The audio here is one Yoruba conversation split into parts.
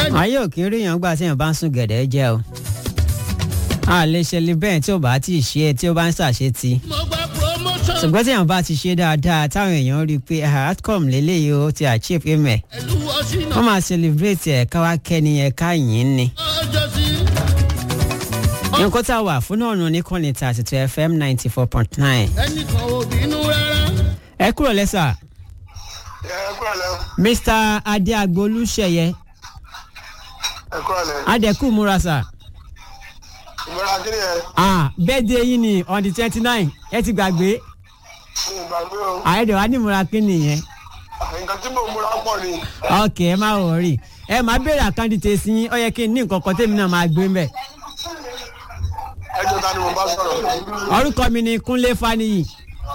ayé òkè rí yàn gbà tí yàn bá ń sún gẹ̀dẹ̀ jẹ́ o a lè ṣe lè bẹ́ẹ̀ tí ò bá tí ì ṣe é tí ó bá ń ṣàṣetì mo gba promotion. ṣùgbọ́n tí yàn bá ti ṣe dáadáa táwọn èèyàn rí i pé ah, outcome lélẹ́yìí ó ti achieve amen ìlú ọ̀ṣìnà wọ́n máa celebrate ẹ̀ ká wá kẹ́ni ẹ̀ ká yìn ní. ọjọ́ sí. nǹkan tá a wà fún náà nù ní kọ́ni thirty two fm ninety four point nine. ẹnìkan ò bínú rárá. ẹ kúrò lẹ́sà ẹ kúrò lẹ mr adéagbolúṣẹyẹ ẹ kúrò lẹ adẹkù múra sà. ìmọ̀ra kí ni ẹ ah birthday yín ni on the twenty nine ẹ ti gbàgbé ní ìgbàgbé o àyẹ̀dẹ̀ wa ní múra kí nìyẹn. nǹkan tí mò ń múra pọ̀ ni ok ẹ má wọrí ẹ má béèrè àkáǹdìtì sí yín ó yẹ kí n ní nǹkan kan tèmi náà máa gbé mbẹ. ẹjọ́ ta ni mo bá sọ̀rọ̀ orúkọ mi ni kúnlé faniyi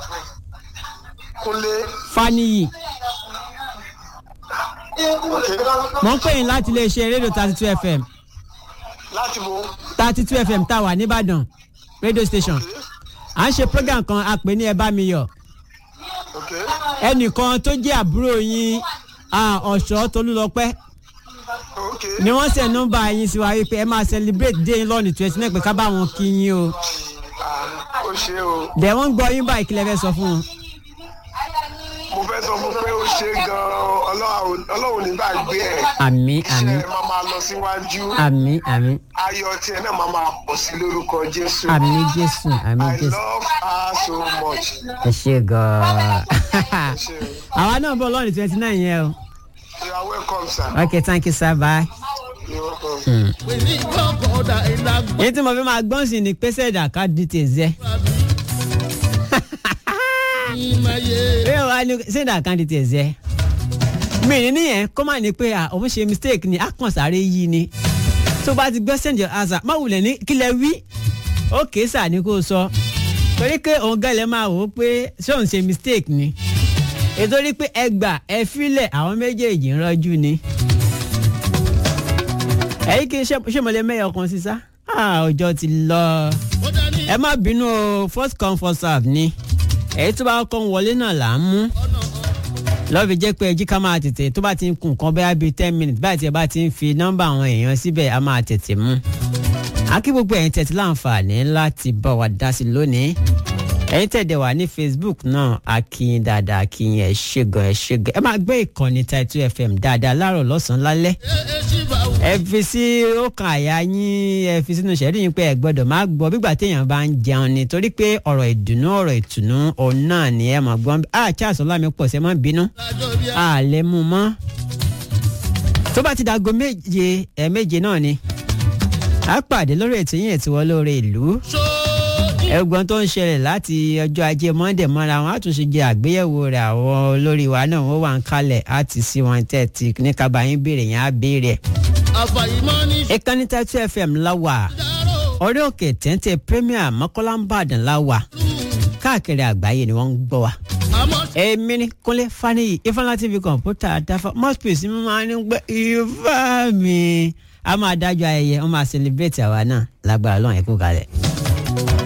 kúnlé faniyi ok mò ń pè yín láti iléeṣẹ́ rédíò thirty two fm láti mo thirty two fm tá a wà nìbàdàn radio station à ń ṣe program kan a pè ní ẹ bá mi yọ ok ẹnìkan tó jẹ́ àbúrò yín ah, ọ̀ṣọ́ tolúlọpẹ́ ok ni wọ́n ṣe nọ́mbà yín sí wa wípé ẹ máa celebrate day yín lọ́ọ̀nì twenty nine pé ká bá wọn kí yín o Ah, ó ṣe o dẹ̀ wọ́n ń gbọ́ yín báyìí kí lẹ fẹ́ sọ fún wọn. mo fẹ́ sọ fún pé ó ṣe gan-an Ọlọ́run- ọlọ́run ní bá gbé ẹ̀ àmì àmì iṣẹ́ ẹ̀ máa máa lọ síwájú àmì àmì ayọ̀ tiẹ̀ náà máa máa pọ̀ sí lórúkọ Jésù àmì jésù àmì I jésù love her so much ẹ ṣe gan-an ṣe àwa náà bọ̀ lọ́ọ̀nì twenty nine yẹn o you are welcome sir ok thank you sir bye. you are welcome. pèsè ìkọ̀kọ̀ ọ̀dà ìlàgbọ̀n. èyí tí mo fi máa gbọ́n sí ni pé sẹ́ẹ̀dà ká details yẹ. ìmọ̀ye. bí wàá ní sẹ́ẹ̀dà ká details yẹ. mi ní nìyẹn kó má ní pé à, òun ṣe mistake ni a kàn sáré yí ni. tó bá ti gbọ́ send your answer má wulẹ̀ ní kí lẹ wí. ó kèé sà ní kó o sọ. torí pé òun gẹ́lẹ́ máa wò ó pé ṣé òun ṣe mistake ni. ètò rí pé ẹ gbà ẹ filẹ̀ àwọn méjèèjì ń rọ́jú ni. ẹ̀yìn kí ṣé ṣé mo lè mẹ́yọ̀ kan sí sá. Ah, ọjọ́ ti lọ ó dání. ẹ má bínú o first come first serve ni èyí tó bá kọ́ ń wọlé náà là ń mú lọ́ọ̀fì jẹ́ pé ẹjí ká máa tètè tó bá ti ń kun nǹkan bẹ́ẹ̀ bíi ten minutes báyìí tí ẹ bá ti ń fi nọ́mbà àwọn èèyàn síbẹ̀ a máa tètè mú. akí gbogbo ẹ̀yin tẹ̀tí láǹfààní láti bá wa dá sí lónìí ẹ̀yin tẹ̀dẹ̀ wà ní facebook náà akínyìn dáadáa akínyìn ẹ̀ ṣègùn ẹ̀ ṣègùn ẹ máa gbé ìkànnì Title FM dáadáa láàárọ̀ lọ́sàn-án lálẹ́ ẹ ṣì bá wù. ẹ fi sí ọkàn àyà yín ẹ fi sínú ìṣẹ́rí yín pé ẹ gbọ́dọ̀ máa gbọ́ bígbà téèyàn bá ń jẹun ni torí pé ọ̀rọ̀ ìdùnnú ọ̀rọ̀ ìtùnú òun náà ni ẹ máa gbọ́n a Charles Ọlámi pọ̀ sí ẹ má bínú lájọ bí a. a lè mú mọ́ tó bá ti dago méje ẹ méje náà ni a pàdé lórí ètò yín ètò wọn lórí ìlú so ẹgbọn tó ń ṣẹlẹ̀ láti ọjọ́ ajé Monday mọ́ra wọn á tún ṣe jẹ àgbéyẹ̀wò rẹ̀ àwọn olórí wa náà wọ́n wà ń kalẹ̀ á ti sí wọn tẹ̀ tí ní kábàáyín béèrè yẹn á béèrè àfàyìmọ́ ní ìkànnì Title FM la wà ṣàrò. orí òkè téńté premier mọ́kànlá ń bàdàn la wà káàkiri àgbáyé ni wọ́n ń gbọ́ wa. àmọ́ èmi ni kúnlé faniyi ifeanyi tv kọ̀ǹpútà dáfà mouthpiece mi máa ń gbé ifá mi a máa dájọ́ ayẹyẹ wọ́n máa celebrate àwa náà lágbára lọ́wọ́n ẹ̀kú kalẹ̀.